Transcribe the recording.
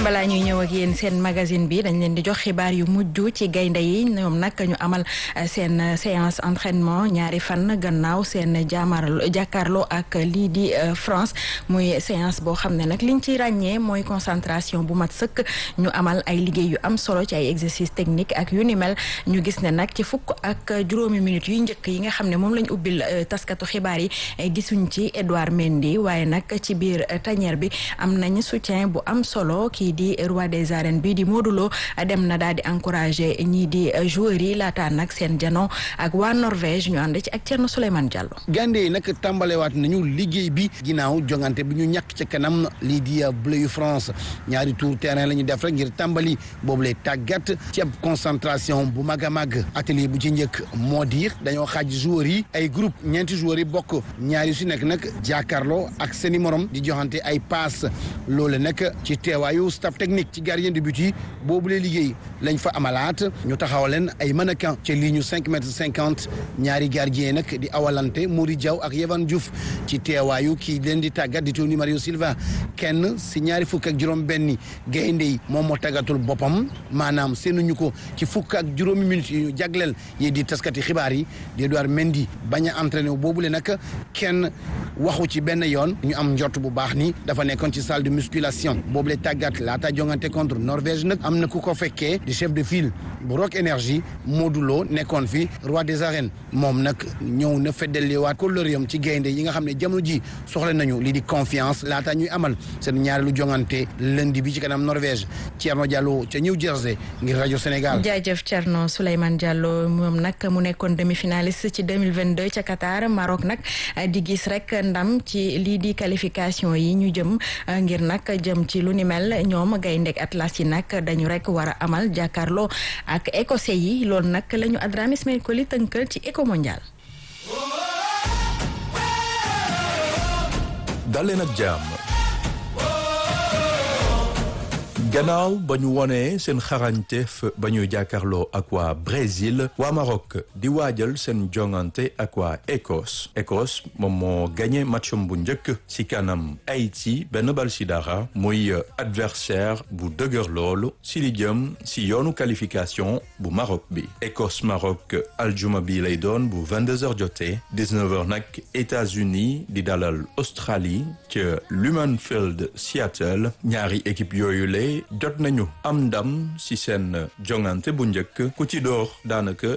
balaa ñuy ñëw ak yéen seen magazine bi dañ leen di jox xibaar yu mujj ci gaynde yi ñoom nag ñu amal seen séance entraînement ñaari fan gannaaw seen jaamaarlo jàkkaarloo ak lii di France muy séance boo xam ne nag liñ ci ràññee mooy concentration bu mat sëkk ñu amal ay liggéey yu am solo ci ay exercice technique ak yu ni mel ñu gis ne nag ci fukk ak juróomi minutes yu njëkk yi nga xam ne moom lañ ubbil taskatu xibaar yi gisuñ ci Edouard Mendy waaye nag ci biir tanière bi am nañ soutien bu am solo kii di roi des arènes bi di Modou Lo dem na daal di encourager ñii di joueurs yi laataa nag seen jano ak waa Norvège ñu ànd ci ak Thierno Souleymane Diallo. gande yi nag tàmbalewaat nañu liggéey bi ginnaaw jongante bi ñu ñàkk ca kanam lii di bleu yu France ñaari tour terrain la ñu def rek ngir tàmbali boobu lay tàggat ci ab concentration bu mag a mag atelier bu ci njëkk moo di dañoo xaaj joueurs yi ay groupe ñeenti joueurs yi bokk ñaari su nekk nag jàkkaarloo ak seeni morom di joxante ay passe loole nag ci teewaayu staff technique ci gardien de but yi boobu lay liggéey lañ fa amalaat ñu taxaw leen ay mannequin ci ligne cinq mètres cinquante ñaari gardien nag di awalante Mory Diaw ak Yehvan Diouf ci teewaayu kii leen di tàggat di Tony Mario Silva kenn si ñaari fukk ak juróom benni gaynde yi moom moo tàggatul boppam maanaam seenuñu ko ci fukk ak juróomi minutes yu ñu jagleel yi di taskati xibaar yi di Edouard Mendy bañ a entraîné wu boobule nag kenn waxu ci benn yoon ñu am njort bu baax ni dafa nekkoon ci salle de musculation boobule tàggat laata jongante contre Norvège nag am na ku ko fekkee di chef de file bu Rock Énergie Modou Lo nekkoon fi roi des arènes moom nag ñëw na feddaliwaat kóllëreem ci gaynde yi nga xam ne jamono ji soxla nañu lii di confiance laata ñuy amal seen ñaareelu jongante lundi bi ci kanam Norvège Thierno Diallo ca New Jersey ngir rajo Sénégal. jaajëf Thierno Souleymane Diallo moom nag mu nekkoon demi-finaliste ci 2022 ca Qatar Maroc nag di gis rek ndam ci lii di qualification yi ñu jëm ngir nag jëm ci lu ni mel ñoom gayndeg Atlas yi nag dañu rek war a amal jàkkaarloo ak écossais yi loolu nag la ñu Adrame Ismaël Koli tënkal ci éco mondial. daleen ak jàmm gannaaw ba ñu wonee seen xarañteef ba ñuy jàkkaarloo ak waa Brésil waa Maroc di waajal seen jongante ak waa Écosse Écosse moom moo gagné matcham bu njëkk ci kanam Haïti benn bal ci dara muy adversaire bu dëgër loolu ci li jëm ci yoonu qualification bu Maroc bi Écosse Maroc aljuma bi lay doon bu 22h jotee 19h nag États-Unis di dalal Australie ca Lumenfield Seattle ñaari équipe yooyu lay jot nañu am ndam ci seen jongante bu njëkk ku ci door daanaka